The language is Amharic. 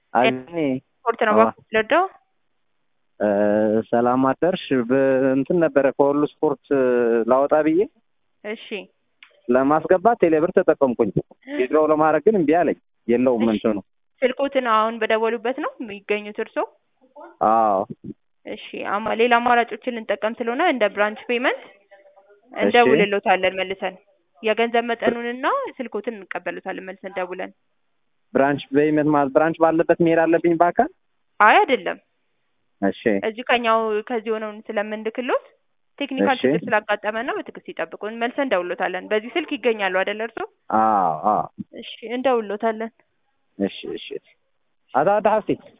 አኔ ስፖርት ነው አዎ። ባለደው ሰላም አደርሽ። በእንትን ነበረ ከሁሉ ስፖርት ላወጣ ብዬ እሺ ለማስገባት ቴሌብር ተጠቀምኩኝ። ዊዝድሮው ለማድረግ ግን እምቢ አለኝ። የለውም እሺ። እንትኑ። ስልኮትን አሁን በደወሉበት ነው የሚገኙት እርሶ? አዎ እሺ አማ ሌላ አማራጮችን ልንጠቀም ስለሆነ እንደ ብራንች ፔመንት እንደውልሎታለን መልሰን የገንዘብ መጠኑንና ስልኮትን እንቀበሉታለን መልሰን ደውለን። ብራንች በይመት ማለት ብራንች ባለበት መሄድ አለብኝ በአካል። አይ አይደለም እሺ እዚህ ከኛው ከዚህ ሆነውን ስለምንልክሎት ቴክኒካል እሺ። ችግር ስላጋጠመን ነው። በትዕግስት ይጠብቁን። መልሰን እንደውሎታለን። በዚህ ስልክ ይገኛሉ አይደለ እርሶ? አዎ አዎ እሺ እንደውሎታለን። እሺ እሺ አታ አታ ሀብቴ